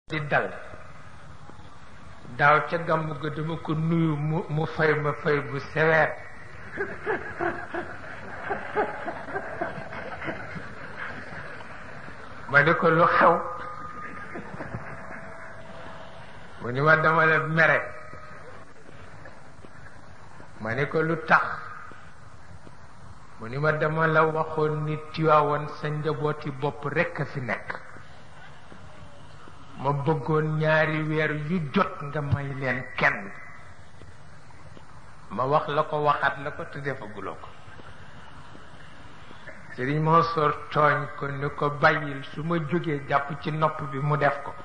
di dal daaw ca gàmmu ga dama ko nuyu mu mu fay ma fay bu sévère ma ne ko lu xew mu ni ma dama la mere ma ne ko lu tax mu ni ma dama la waxoon ni Tiwaawan sa njabooti bopp rekk a fi nekk ma bëggoon ñaari weer yu jot nga may leen kenn ma wax la ko waxaat la ko te defaguloo ko Sëriñ Mansour tooñ ko ni ko bàyyil su ma jógee jàpp ci nopp bi mu def ko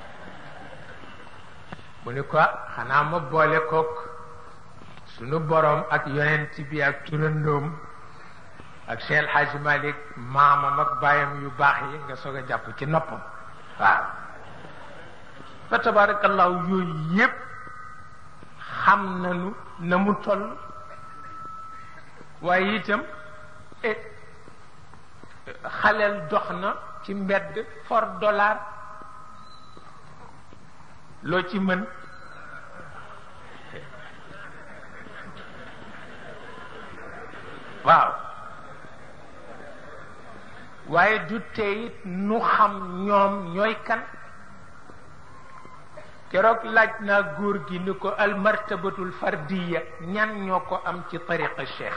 mu ni ko xanaa ma boole kook sunu boroom ak yonent bi ak turandoom ak Cheikh El Hadj Malick maamam ak baayam yu baax yi nga soog a jàpp ci noppam waaw fa tabarakallahu yooyu yépp xam nañu na mu toll waaye itam xaleel dox na ci mbedd for dollar loo ci mën waaw waaye du teyit nu xam ñoom ñooy kan keroog laaj naa góor gi ni ko almartabatul fardiya ñan ñoo ko am ci tariqa cheikh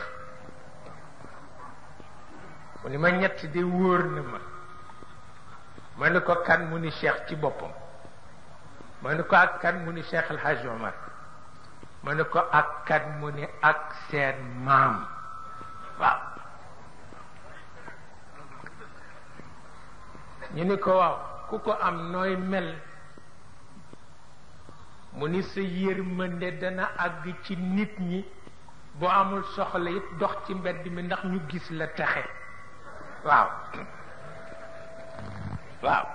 mu ni ma ñett de wóor na ma ma ni ko kan mu ni cheikh ci boppam ma ni ko ak kan mu ni cheikh alhaj omar ma ni ko ak kan mu ni ak seen maam waaw ñu ni ko waaw ku ko am nooy mel mu ni sa yërmande dana àgg ci nit ñi boo amul soxla it dox ci mbedd mi ndax ñu gis la texe waaw waaw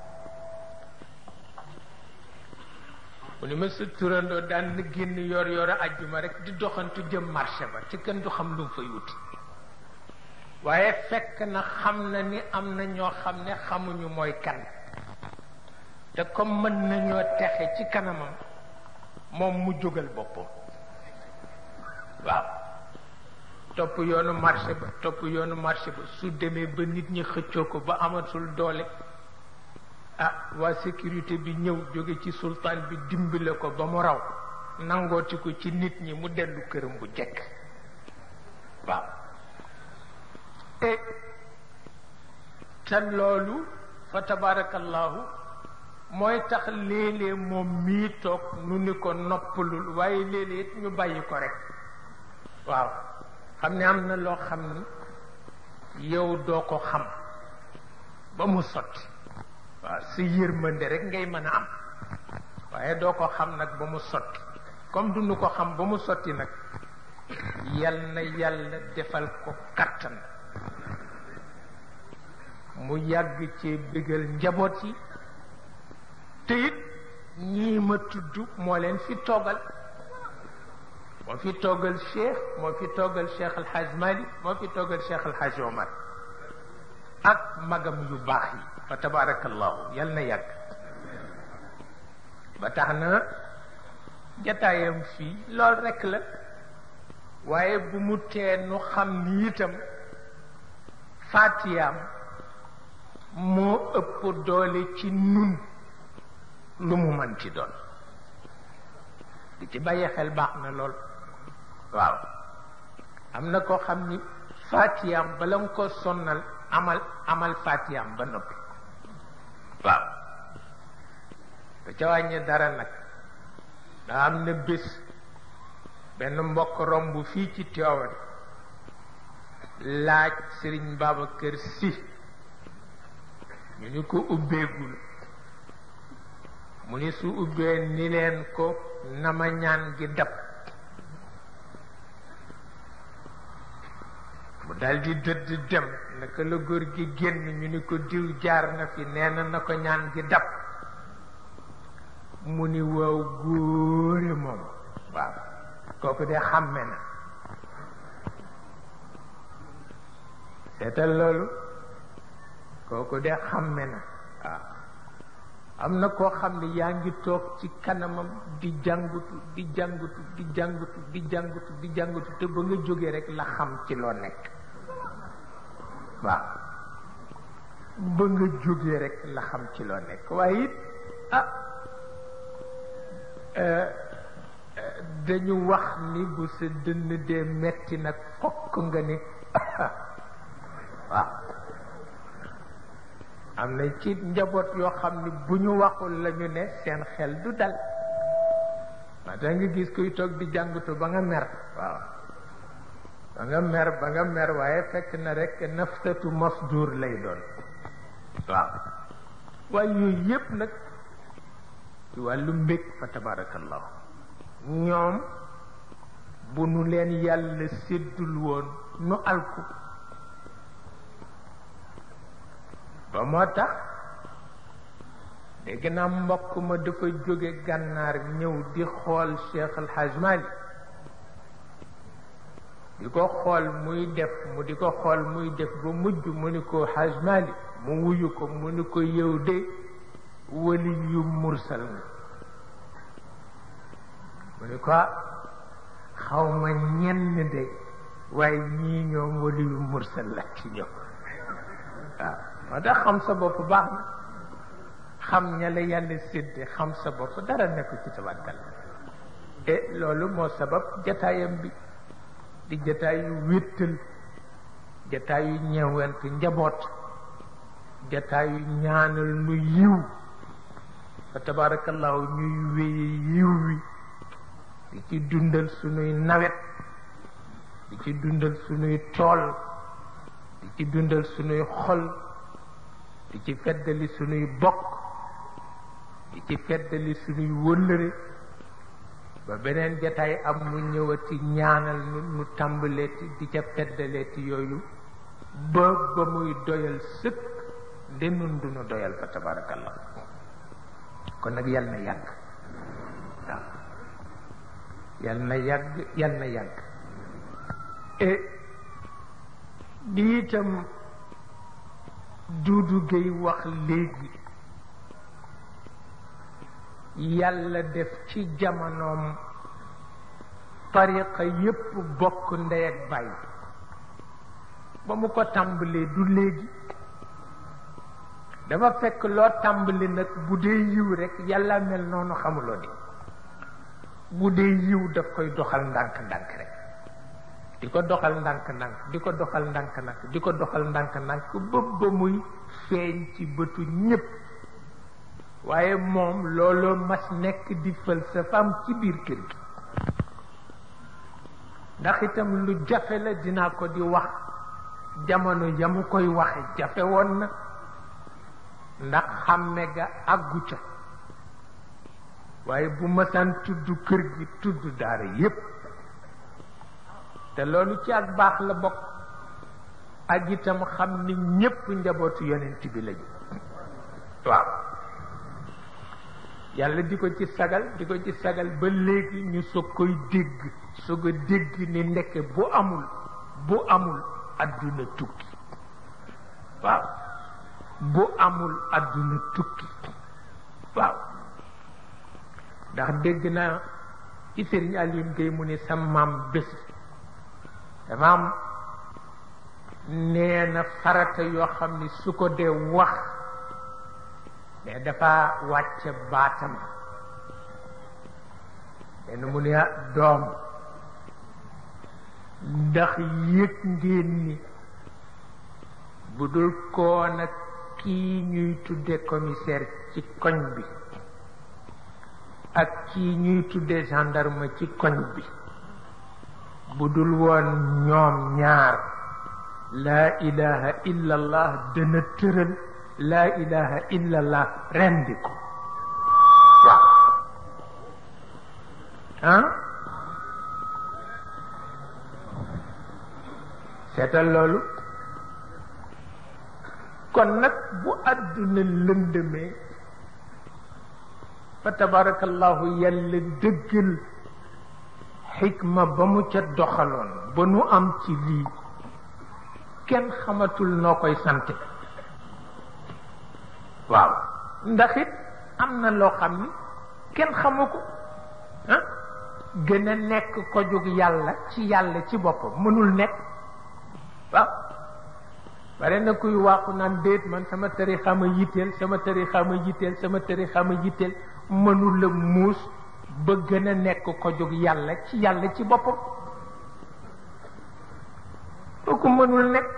mu ni ma sa turandoo daan na génn yor yor a ajjuma rek di doxantu jëm marché ba ci kenn du xam lu mu fay wuti waaye fekk na xam na ni am na ñoo xam ne xamuñu mooy kan te comme mën nañoo texe ci kanamam moom mu jógal boppam waaw topp yoonu marché ba topp yoonu marché ba su demee ba nit ñi xëccoo ko ba amatul doole ah waa sécurité bi ñëw jóge ci sultaan bi dimbale ko ba mu raw nangooti ko ci nit ñi mu dellu këram bu jekk waaw e te loolu fa tabarakallahu mooy tax léeg-léeg moom mii toog nu ni ko noppalul waaye léeg-léeg it ñu bàyyi ko rek waaw xam ne am na loo xam ni yow doo ko xam ba mu sotti waaw sa yërmande rek ngay mën a am waaye doo ko xam nag ba mu sotti comme du nu ko xam ba mu sotti nag yal na yàlla defal ko kattan mu yàgg ci bëggal njaboot yi te it ñii ma tudd moo leen fi toogal moo fi toogal cheikh moo fi toogal cheikh alhaj malik moo fi toogal cheikh alhaj omar ak magam yu baax yi fa tabarakallahu yal na yàgg ba tax na jataayam fii lool rekk la waaye bu mu tee nu xam ni itam faatiyaam moo ëpp doole ci nun lu mu mën ci doon di ci bàyyi xel baax na lool waaw am na koo xam ni faatiyaam bala nga ko sonnal amal amal faatiyaam ba noppi waaw da ca wàññi dara nag daa am na bés benn mbokk romb fii ci Tiwaawan laaj Sëriñ Babacar Si ñu ni ko ubbeegul mu ni su ubbee ni leen ko nama ñaan gi dab mu daldi dëdd dem naka la góor gi génn ñu ni ko diw jaar na fi nee na na ko ñaan gi dab mu ni waaw góore moom waaw kooku de xàmme na seetal loolu kooku de xàmme na waaw am na koo xam ne yaa ngi toog ci kanamam di jàngutu di jàngutu di jàngutu di jàngutu di jàngutu te ba nga jógee rek la xam ci loo nekk waaw ba nga jógee rek la xam ci loo nekk waaye it ah dañu wax ni bu sa dënn dee metti nag fokk nga ni waaw am na ci njaboot yoo xam ni bu ñu waxul lañu ne seen xel du dal waaw da nga gis kuy toog di jàngatu ba nga mer waaw ba nga mer ba nga mer waaye fekk na rek naftatu masdur lay doon waaw waaye yooyu yépp nag ci wàllu mbég fa tabarakallahu ñoom bu nu leen yàlla séddul woon nu alku ba moo tax dégg naa mbokk ma dafa jóge gànnaar ñëw di xool Cheikh Al Hadj Mali di ko xool muy def mu di ko xool muy def ba mujj mu ni ko Hadj Mali mu wuyu ko mu ni ko yow de wali yu mursal nga mu ni ko xaw ma ñenn de waaye ñii ñoom wali yu mursal la ci ñoom waaw moo tax xam sa bopp baax na xam ña la yàlla sédde xam sa bopp dara nekku ci tabatkal e loolu moo sabab jataayam bi di jataayu wéttal jataayu ñeewant njaboot jataayu ñaanal nu yiw fa tabarakallahu ñuy wéye yiw wi di ci dundal sunuy nawet di ci dundal sunuy tool di ci dundal sunuy xol di ci feddali sunuy bokk di ci feddali sunuy wëllëre ba beneen jataay am mu ñëwati ñaanal nu nu tàmbaleeti di ca feddaleeti yooyu ba ba muy doyal sëkk nde nun du nu doyal fa tabarakallah kon nag yal na yàgg waaw yal na yàgg yal na yàgg e di itam Duudu Géy wax léegi yàlla def ci jamonoom tariqa yépp bokk ndey ak bàyyi ba mu ko tàmbalee du léegi dafa fekk loo tàmbali nag bu dee yiw rek yàlla mel noonu xamuloo ni bu dee yiw daf koy doxal ndànk-ndànk rek di ko doxal ndànk-ndànk di ko doxal ndànk-ndànk di ko doxal ndànk-ndànk ba ba muy feeñ ci bëtu ñépp waaye moom looloo mas nekk di falsafaam ci biir kër gi ndax itam lu jafe la dinaa ko di wax jamono ya mu koy waxe jafe woon na ndax xàmme ga àggu ca waaye bu masaan tudd kër gi tudd daara yépp te loolu ci ak baax la bokk ak itam xam ni ñépp njabootu yonent bi lañu waaw yàlla di ko ci sagal di ko ci sagal ba léegi ñu soog koy dégg soog a dégg ni ndeke bu amul bu amul adduna tukki waaw bu amul adduna tukki waaw ndax dégg naa ci Sëriñ Aline Gueye mu ni sa maam bés dafa am nee na farata yoo xam ni su ko dee wax mais dafa wàcce baatam benn mu ne doom ndax yëg ngeen ni bu dul koo nag kii ñuy tudde commissaire ci koñ bi ak kii ñuy tudde gendarme ci koñ bi bu dul woon ñoom ñaar laa ilaha illa allah dana tëral laa ilaha illa allah rendi ko waaw ah seetal loolu kon nag bu àdduna lëndëmee fa tabarakallahu yàlla dëggal xikma ba mu ca doxaloon ba nu am ci lii kenn xamatul noo koy sante waaw ndax it am na loo xam ni kenn xamu ko ah gën a nekk ko jóg yàlla ci yàlla ci boppam mënul nekk waaw bare na kuy waaxu naan déet man sama tarixa ma yitteel sama tarixa ma yitteel sama tarixa ma yitteel mënul la muus ba gën a nekk ko jóg yàlla ci yàlla ci boppam kooku mënul nekk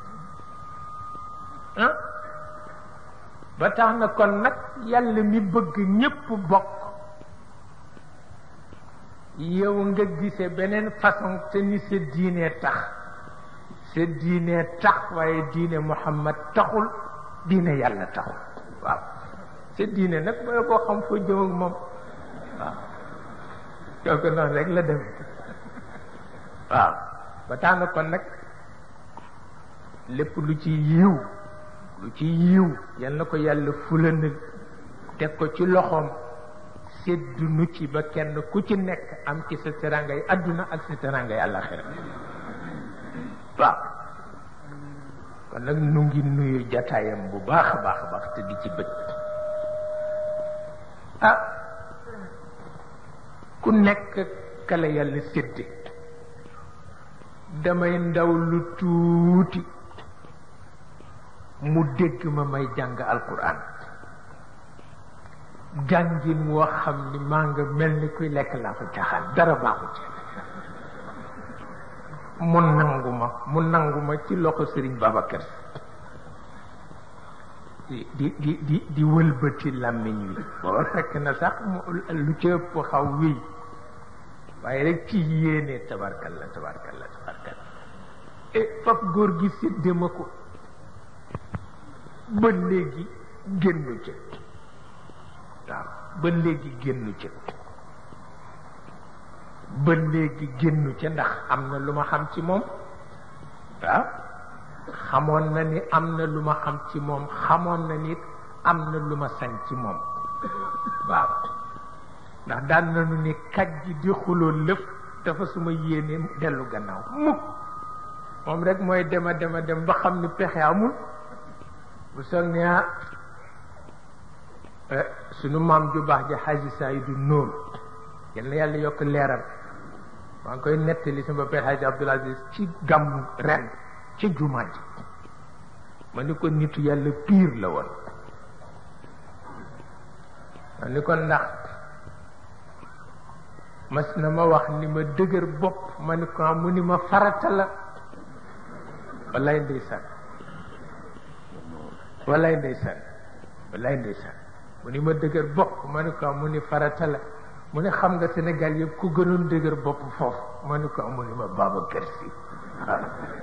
ah ba tax na kon nag yàlla mi bëgg ñépp bokk yow nga gise beneen façon te ni sa diine tax sa diine tax waaye diine Muhammad taxul diine yàlla taxul waaw sa diine nag booy boo xam foo jëm ak moom waaw kooku noonu rek la dem waaw ba tax na kon nag lépp lu ci yiw lu ci yiw yal na ko yàlla fulanal teg ko ci loxoom seddu nu ci ba kenn ku ci nekk am ci sa terangay adduna ak sa terangay àllaxira waaw kon nag nu ngi nuyu jataayam bu baax a baax a baax te di ci bët ah ku nekk kala yàlla sédde damay ndaw lu tuuti mu dégg ma may jàng alquran jàngin woo xam ni maa nga mel ni kuy lekk laa fa caaxaan dara baaxu ci mu nangu ma mu nangu ma ci loxo sëriñ Babacar di di di di di wëlbati làmmiñ wi boo fekk na sax lu ci ëpp xaw wéy waaye rek ci yéene tabarkalla tabarkalla tabarkalla e fab góor gi sédde ma ko ba léegi génnu ca waaw ba léegi génnu ca ba léegi génnu ca ndax am na lu ma xam ci moom waaw xamoon na ni am na lu ma xam ci moom xamoon na nit am na lu ma sañ ci moom waaw ndax daan nañu ni kaj ji di xuloo lëf dafa suma yéene dellu gannaaw mukk moom rek mooy dema dema dem ba xam ni pexe amul bu soog ne ah sunu maam ju baax ji xaaji Saydu Nóor yal na yàlla yokk leeram maa ngi koy nettali sama père xaaji Abdul Aziz ci gàmmu ren ci jumaa ji ma ni ko nitu yàlla piir la woon ma ni ko ndax mas na ma wax ni ma dëgër bopp ma ni ko mu ni ma farata la wallaay ndeysaan wallaay ndeysaan wallaay ndeysaan mu ni ma dëgër bopp ma ni ko mu ni farata la mu ni xam nga Sénégal yëpp ku gënoon dëgër bopp foofu ma ni ko mu ni ma Babacar Si waaw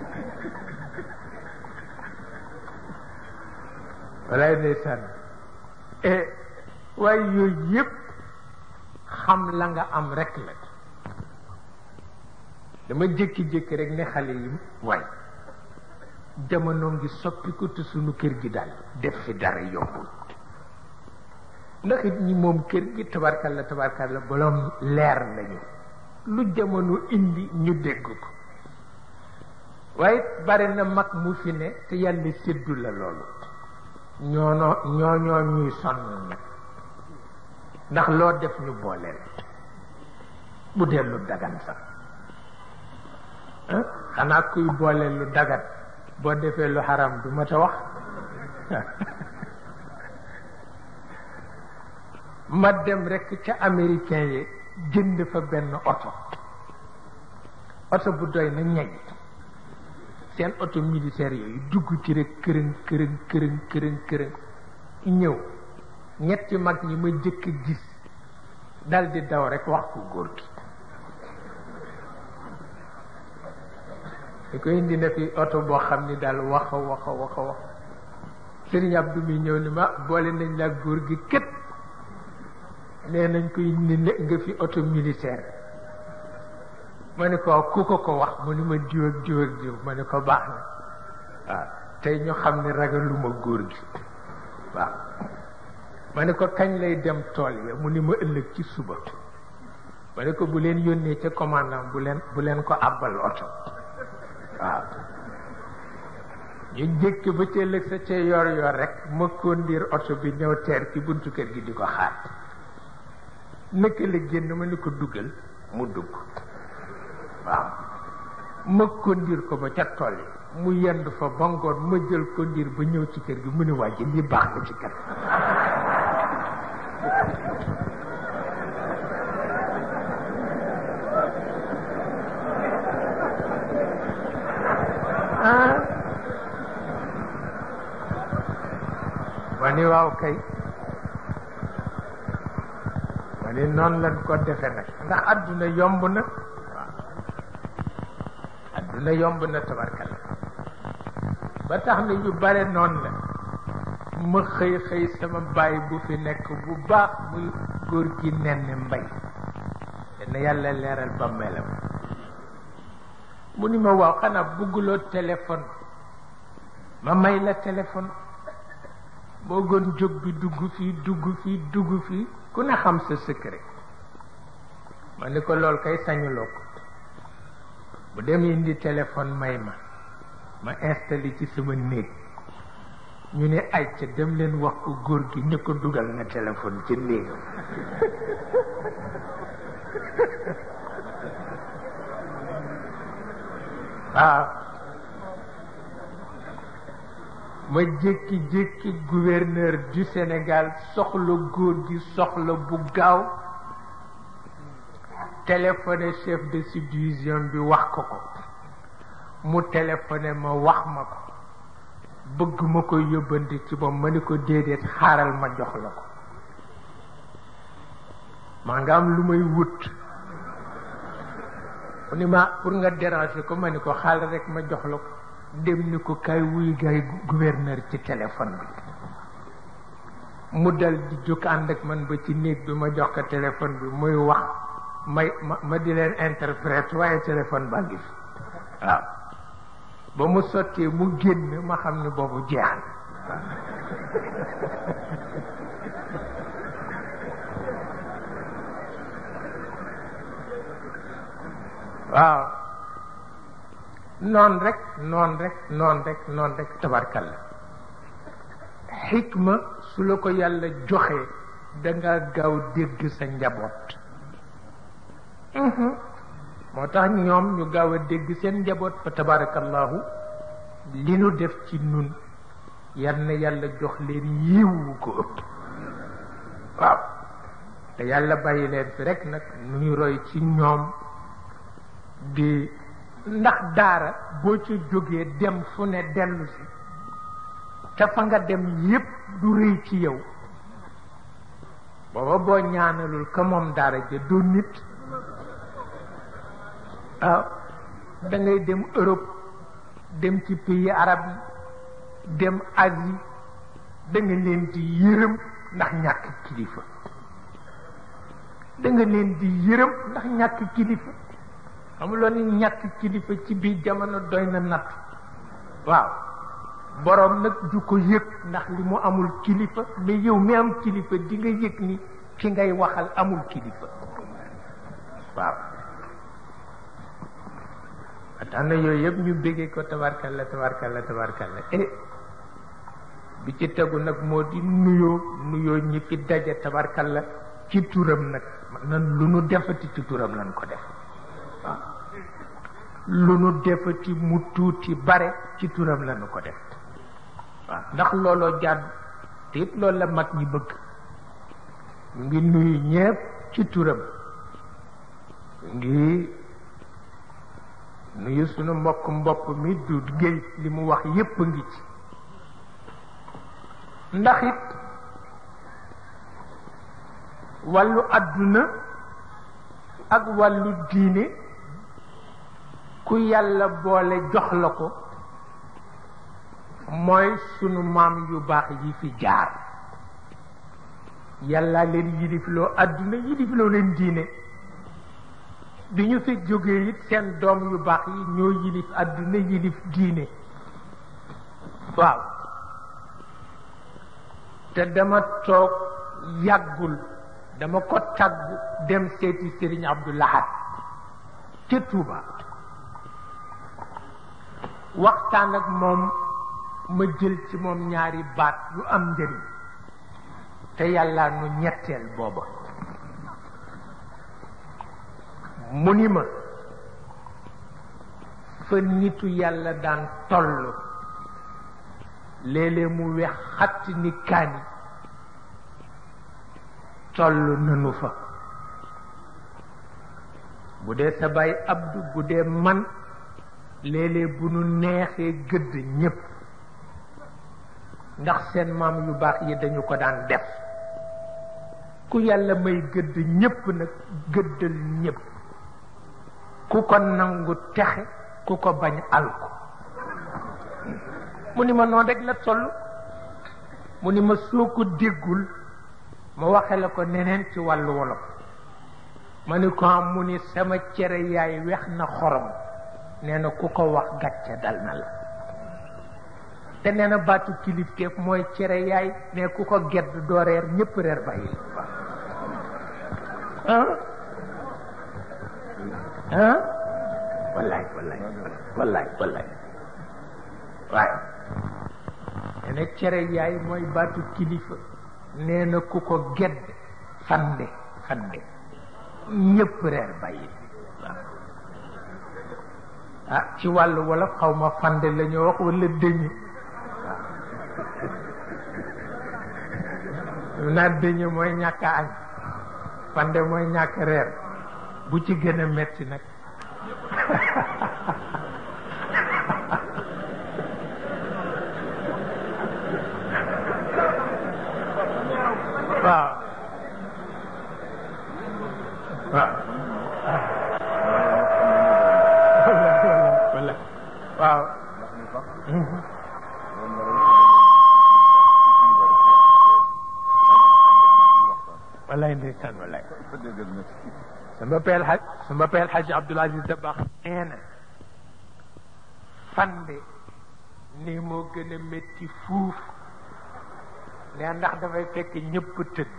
wallaay ndeysaan e waaye yooyu yëpp xam la nga am rek la dama jékki-jékki rek ne xale yi waay jamono ngi soppiku te sunu kër gi daal def fi dara yombul ndax it ñi moom kër gi tabarkalla tabarkalla boroom leer lañu lu jamono indi ñu dégg ko waaye bari na mag mu fi ne te yàlla séddu la loolu ñoono ñooñoo ñuy sonn nag ndax loo def ñu booleel bu dee lu dagan sax xanaa kuy booleel lu dagan boo defee lu xaram du ma ta wax ma dem rekk ca américain yi jënd fa benn oto oto bu doy na ñay seen oto militaire yooyu dugg ci rek kërën kërën kërën kërën kërën ñëw ñetti mag ñi ma jëkk gis dal di daw rek wax ko góor gi di ko indi na fi oto boo xam ni daal wax a wax a wax a wax sëriñ Abdou mi ñëw ni ma boole nañ la góor gi kët nee nañ ko indi ne nga fi oto militaire ma ne ko ku ko ko wax mu ni ma diw ak diw ak diw ma ne ko baax na waaw tey ñu xam ne ragaluma góor gi waaw ma ne ko kañ lay dem tool ya mu ni ma ëllëg ci suba ma ne ko bu leen yónnee ca commandant bu leen bu leen ko àbbal oto waaw ñu jékki ba ca ëllëg sa ca yor yor rek ma kondiir oto bi ñëw teer ci buntu kër gi di ko xaar naka la génn ma ni ko duggal mu dugg waaw ma kondiir ko ba ca tool yi mu yendu fa ba ngoon ma jël kondiir ba ñëw ci kër gi mu ne wàjji lii baax na ci kër ma ni waaw kay ma ni noonu lañ ko defe nag ndax adduna yomb na waaw adduna yomb na tabarkalla ba tax na yu bare noonu la ma xëy xëy sama baay bu fi nekk bu baax muy góor gi nenn mbay dana yàlla leeral ba melam mu ni ma waaw xanaa bugguloo téléphone ma may la téléphone boo gën jóg bi dugg fii dugg fii dugg fii ku ne xam sa secret ma ni ko lool kay sañuloo ko bu dem indi téléphone may ma ma installé ci sama néeg ñu ne ay ca dem leen wax ko góor gi ñu ko dugal na téléphone ci néegam waaw ma jékki-jékki gouverneur du Sénégal soxla góor gi soxla bu gaaw téléphoné chef de subdivision bi wax ko ko mu téléphoné ma wax ma ko bëgg ma ko yóbbante ci moom ma ni ko déedéet xaaral ma jox la ko maa nga am lu may wut mu ni ma pour nga déranger ko ma ni ko xaaral rek ma jox la ko dem ni ko kay wuy gaay gouverneur ci téléphone bi mu dal di jóg ànd ak man ba ci néeg bi ma jox ko téléphone bi muy wax may ma ma di leen interprète waaye téléphone baa ngi fi waaw ba mu sottee mu génn ma xam ne boobu jeex na waaw noon rek noon rek noon rek noon rek tabarkalla xikma su la ko yàlla joxee danga gaaw dégg sa njaboot moo tax ñoom ñu gaaw a dégg seen njaboot fa tabarakallahu li nu def ci nun yal na yàlla jox leen yiwu ko ëpp waaw te yàlla bàyyi leen fi rek nag nu ñu roy ci ñoom di ndax daara boo ca jógee dem fu ne dellu si te fa nga dem yépp du rëy ci yow booba boo ñaanalul ka moom daara ja doo nit waaw da ngay dem Europe dem ci pays arab yi dem Asie da nga leen di yërëm ndax ñàkk kilifa da nga leen di yërëm ndax ñàkk kilifa xamuloo ni ñàkk kilifa ci biir jamono doy na natt waaw boroom nag du ko yëg ndax li mu amul kilifa mais yow mi am kilifa di nga yëg ni ki ngay waxal amul kilifa waaw tax na yooyu yëpp ñu béggee ko tabarkalla tabarkalla tabarkalla e bi ci tegu nag moo di nuyoo nuyoo ñi fi daje tabarkalla ci turam nag nan lu nu defati ci turam lan ko def waaw lu nu defati mu tuuti bare ci turam lanu ko def waaw ndax looloo jàdd te it loolu la mag ñi bëgg ñu ngi nuyu ñépp ci turam ngi nuyu sunu mbokk mbopp mi du géey li mu wax yépp a ngi ci ndax it wàllu àdduna ak wàllu diine ku yàlla boole jox la ko mooy sunu maam yu baax yi fi jaar yàlla leen yilifloo àdduna yilifloo leen diine bi ñu fi jógee it seen doom yu baax yi ñoo yilif àdduna yilif diine waaw te dama toog yàggul dama ko tàggu dem seeti Serigne Abdou Lahad ca Touba waxtaan ak moom ma jël ci moom ñaari baat yu am njëriñ te yàlla nu ñetteel booba mu ni ma fa nitu yàlla daan toll léeg-léeg mu wex xatti ni kaani toll nanu fa bu dee sa baay abdu bu dee man léeg-léeg bu nu neexee gëdd ñépp ndax seen maam yu baax yi dañu ko daan def ku yàlla may gëdd ñépp nag gëddal ñépp ku ko nangu texe ku ko bañ alko mu ni ma noonu rek la toll mu ni ma soo ko déggul ma waxe la ko neneen ci wàllu wolof ma ni ko am mu ni sama cere yaay wex na xorom nee na ku ko wax gàcce dal na la te nee na baatu kilifteef mooy cere yaay ne ku ko gedd doo reer ñépp reer bàyyi ah ah wallaay wallaay wallaay wallaay waaye nee na cere yaay mooy baatu kilifa nee na ku ko gedd fande fande ñépp reer bàyyi waaw ah ci wàllu wolof xaw ma fande la ñu wax wala dëñu waaw naa dëñu mooy ñàkk a añ fande mooy ñàkk reer bu ci gën a metti nag waaw waaw wala waaw wallaay ndeysaan wallaay sama peel xaj sama peel xaj Abdoul Aziz Dabakh nee na fande nii moo gën a métti fuuf nee ndax dafay fekk ñëpp tëdd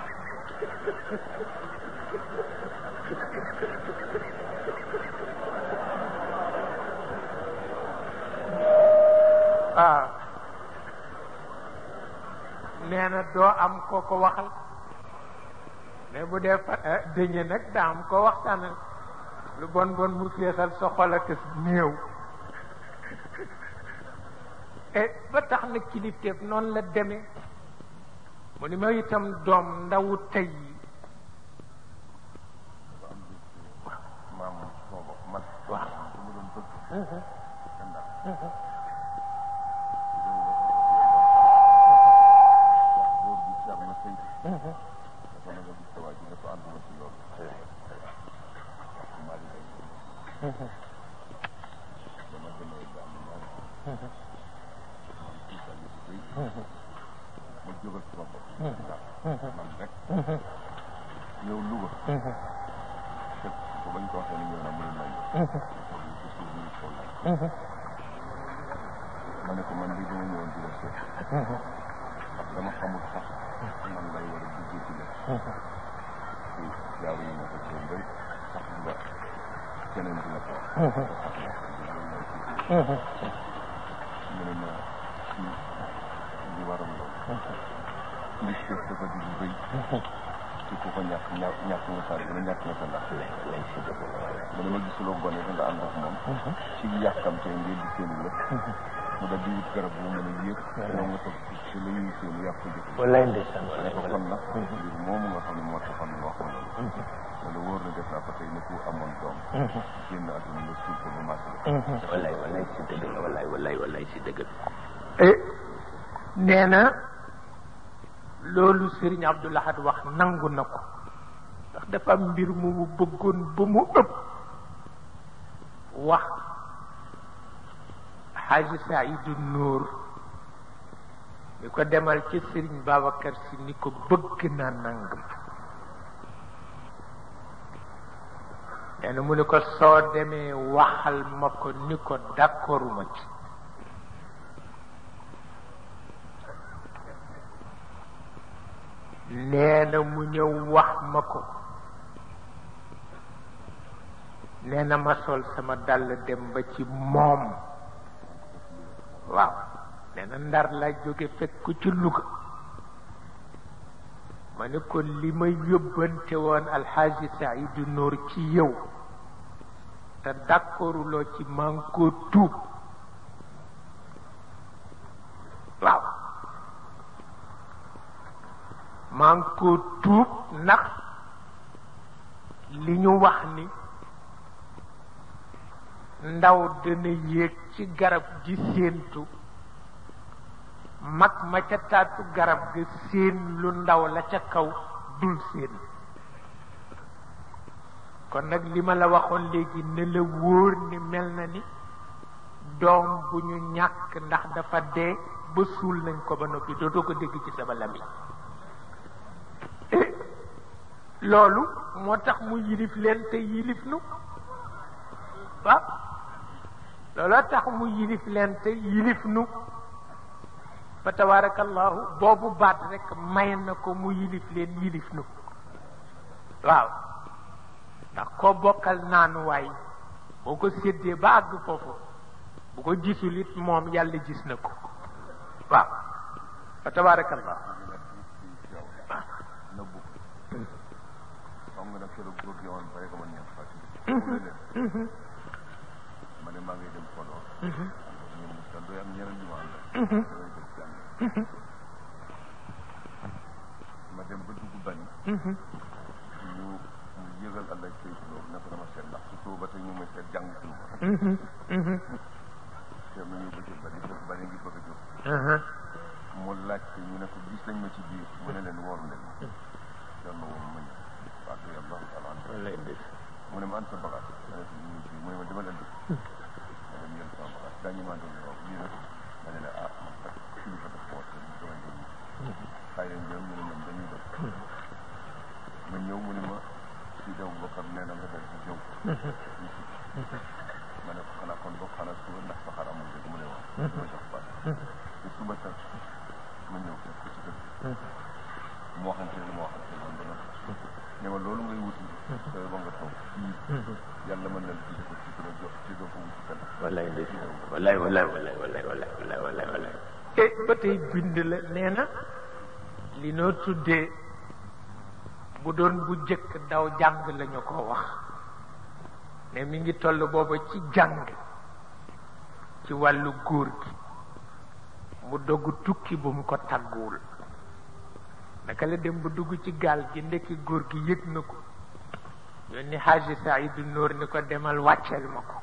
waaw nee na doo am koo ko waxal mais bu dee fa dëñe nag daa am ko waxtaanal lu bon bon mu feesal sa xol ak néew e ba tax na kilifteef noonu la demee mu ni ma itam doom ndawu tey yi maam boobu man waaw su ma doon bëgg àndaat wax boo gis am na sëy dafa na nga gis sa waa ji ne ko ànduma ci loolu wax maa di lay dama demee ba am ñaari man ci sa yëfu bëy ma jógal sama bopp ndax man rek ñëw Louga fekk ko bañ ko waxee ni ñëw na muy may ci suuf ñu ko laaj ma ne ko man lii dama ñëwoon di la seet ndax dama xamul sax man lay war a duggee ci la ci jaaw yi nga ko ci mbay sax ba keneen dina ko mu ne ma ci li waral loolu li seet dafa di lu rëy ci ku ko ñàkk ñàkk ñàkk nga sa dina ñàkk nga sa ndax mu ne ma gisuloo gone da nga ànd ak moom ci yàkkamte ngeen di seen lépp mu dal di wut garab bu mën a yéeg ñoo nga toog ci la ñuy seen yàq ko jëf wallaay ndeysaan ne ko kon nag mbir moomu nga xam ne moo taxoon nga wax ma loolu wala wóor na def naa ko tey ne ku amoon doom génn àdduna nga suul ko ba màgg la wallaay wallaay si dëgg la wallaay wallaay wallaay si dëgg la nee na loolu Sëriñ Abdou Lahad wax nangu na ko ndax dafa am mbir mu mu bëggoon ba mu ëpp wax Xaaji Saidu Nuur ni ko demal ci Sëriñ Babacar Si ni ko bëgg naa nangam nee na mu ni ko soo demee waxal ma ko ni ko d'accorduma ci nee na mu ñëw wax ma ko nee na ma sol sama dàll dem ba ci moom waaw nee na ndar laa jóge fekk ko ci Louga ma ne ko li ma yóbbante woon alxaaji Saidu Noor ci yow te d'accorduloo ci maa ngi koo tuub waaw maa ngi koo tuub ndax li ñu wax ni ndaw dana yéeg ci garab gi séentu mag ma ca taatu garab ga séen lu ndaw la ca kaw dul séen kon nag li ma la waxoon léegi ne la wóor ni mel na ni doom bu ñu ñàkk ndax dafa dee ba suul nañ ko ba noppi dootoo ko dégg ci sama lami loolu moo tax mu yilif leen te yilif nu waaw looloo tax mu yilif leen te yilif nu fa tabarakallahu boobu baat rek may na ko mu yilif leen yilif nu waaw ndax koo bokkal naanuwaay boo ko séddee ba àgg foofu bu ko gisul it moom yàlla gis na ko waaw fa tabarakallahu nëbbu xam nga nag keroog góor gi woon bare ko man ñeent fàttali ma ne maa ngi dem Podor ñoom sa doy am ñeneen ñu ma àndal damay dem jàng ma dem ba dugg bañ ñu mu yëgal àllaj say loolu ne ko dama seet ndax su soo ba tey ñu may seet jàng suñu ko te ma ñëw ba ci bari fekk bari ngi bëgg a jóg mu laajte ñu ne ko gis nañ ma ci biir mu ne leen wóor leen doon na woon ma ñëw wax dëgg yàlla taala an mu ne ma an sa bagage ma ne ko ñu ngi fii mu ne ma demal indi ma dem yël sama bagage daa ñu maa doon waaw lii nag ma ne la ah man kat kilifa daf ko te damay doon xaay leen ñoom ñu ne ñoom dañuy def ma ñëw mu ne ma si daw bokkar nee na nga def ci ñëw ma ne ko xanaa kon bokk xanaa suba ndax sa xar amul dëgg mu ne waaw dama jox baat te suba sax ma ñëw fekk ko ci kër moo xamante ne moo xamante ne man ne ma loolu ngay wuti sooy ba nga toog fii yàlla mën na la ci ko ci kër jox ci doo ko wuti kan wallaay ndeysaan wallaay wallaay wallaay wallaay wallaay wallaay wallaay wallaay te ba tey bind la nee na li noo tuddee bu doon bu jëkk daw jàng lañu ko wax ne mi ngi toll booba ci jàng ci wàllu góor gi mu dogg tukki bu mu ko tàgguwul naka la dem ba dugg ci gaal gi ndekki góor gi yëg na ko yónni Haji Saidu Noor ni ko demal wàcceel ma ko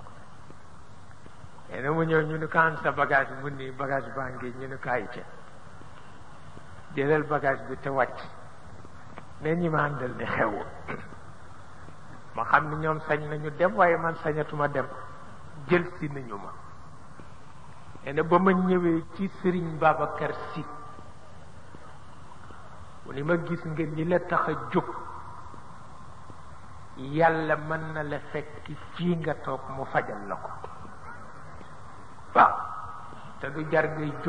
nee na mu ñëw ñu ni ko am sa bagage mu ni bagage baa ngi ñu ni ko ay ca jëlal bagage bi te wàcc ne ñi ma àndal ni xewu ma xam ni ñoom sañ nañu dem waaye man sañatuma dem jël si nañu ma nee na ba ma ñëwee ci Sëriñ Babacar Si mu ni ma gis nga li la tax a jóg yàlla mën na la fekk fii nga toog mu fajal la ko waaw te du jar ngay jóg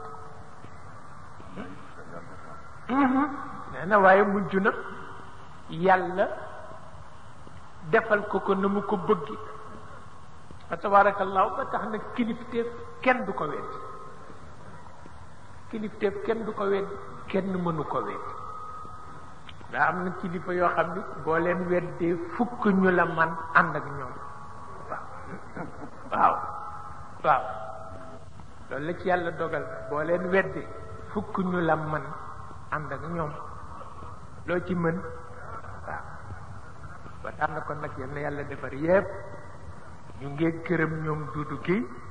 nee na waaye mujj na yàlla defal ko ko na mu ko bëggi fa tabarakallahu ba tax na kilifteef kenn du ko wedd kilifteef kenn du ko wedd kenn mënu ko wedd daa am na kilifa yoo xam ni boo leen weddee fukk ñu la man ànd ak ñoom waaw waaw loolu la ci yàlla dogal boo leen weddee fukk ñu la man ànd ak ñoom loo ci mën waaw ba tax na kon nag yal na yàlla defar yépp ñu ngee gërëm ñoom duudu kii